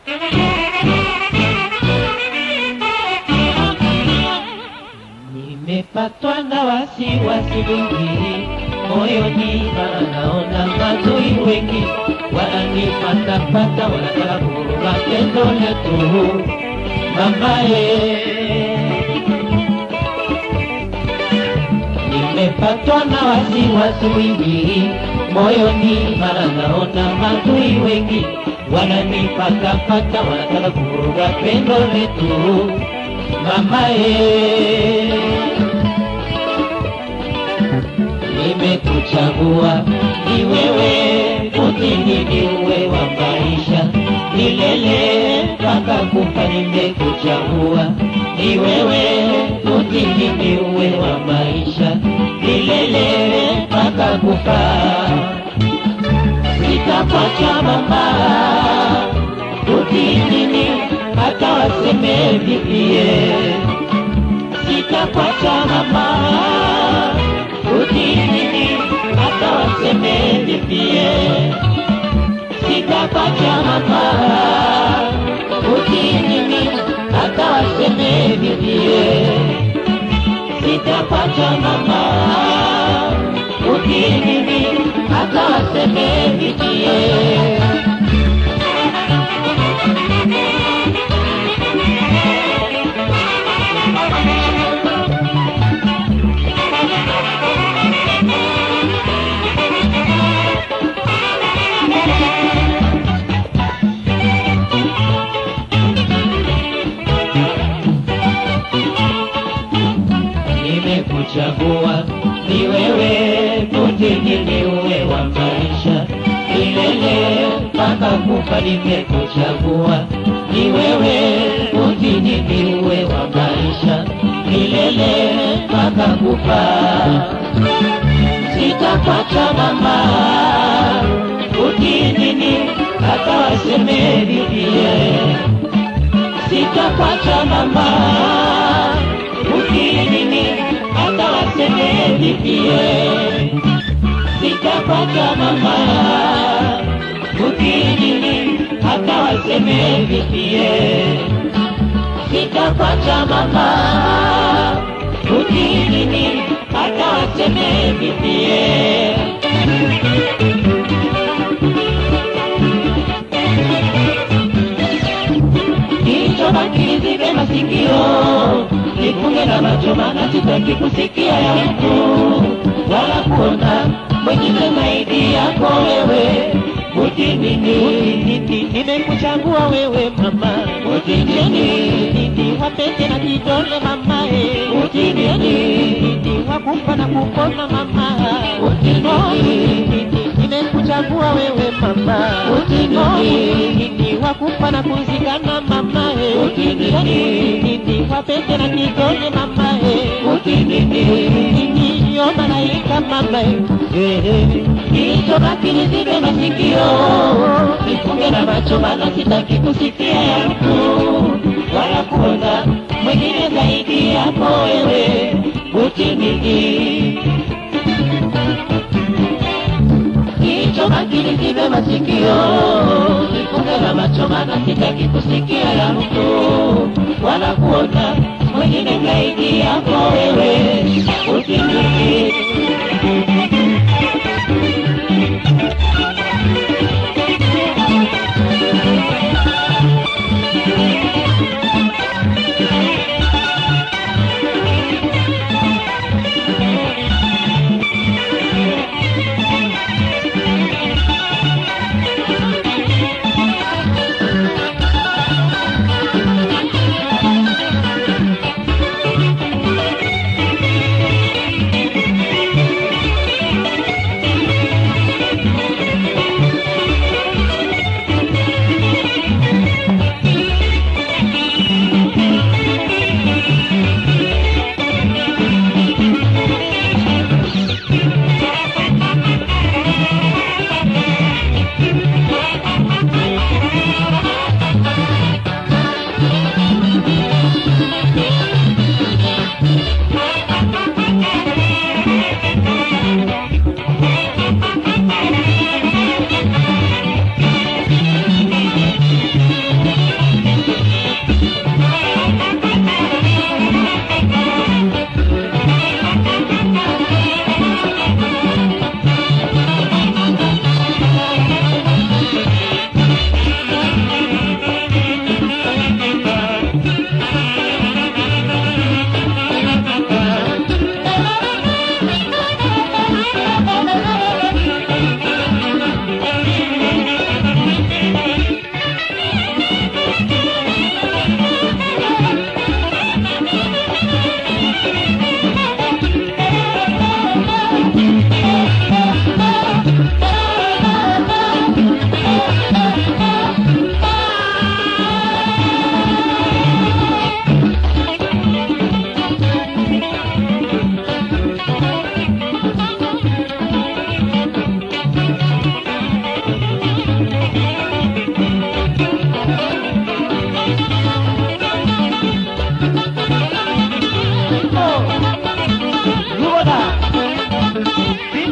Nimepatwa na wasiwasi mwingi moyoni, maana naona maadui wengi wananifatafata, wanataka kuvuruga pendo letu mamaye. Nimepatwa na wasiwasi mwingi moyoni, maana naona maadui wengi wananifatafata, wanataka kuvuruga pendo letu mamaye. Nimekuchagua ni wewe, mutini ni uwe wa maisha milele mpaka kufa. Nimekuchagua ni wewe, mutini ni uwe wa maisha milele mpaka kufa. Sitakuacha mama, utinini hata waseme vipie. Sitakuacha mama, utinini hata waseme vipie. Sitakuacha mama, utinini hata waseme vipie. Sitakuacha mama, utinini hata waseme vipie. nimekuchagua ni wewe, mutini ni uwe wa maisha milele mpaka kufa. Nimekuchagua ni wewe, mutini ni uwe wa maisha milele mpaka kufa. Sitakuacha mama, utinini hata waseme vivie. Sitakuacha mama, utinini hata waseme vivie. Sitakuacha mama, utinini hata waseme vivie. Sitakuacha mama, utinini hata waseme vivie. Kichwa makini zibe masikio, nifunge na macho, maana sitaki kusikia ya mtu wala kuona mwingine zaidi yako wewe. Utinini, utinini, nimekuchagua wewe mama. Utinini, wapete na kidole mama eh. Utinini, wakufa na kupona mama. Utinini, nimekuchagua wewe mama. Utinini, wakufa na kuzikana mama eh. Utinini, wapete na kidole mama eh. Utinini, yo malaika mama eh. Hicho makini zibe masikio, nifunge na macho, maana sitaki kusikia ya mtu wala kuona mwingine zaidi yako wewe. Utinini, hicho makini zibe masikio, nifunge na macho, maana sitaki kusikia ya mtu wala kuona mwingine zaidi yako wewe. Utinini.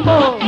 yako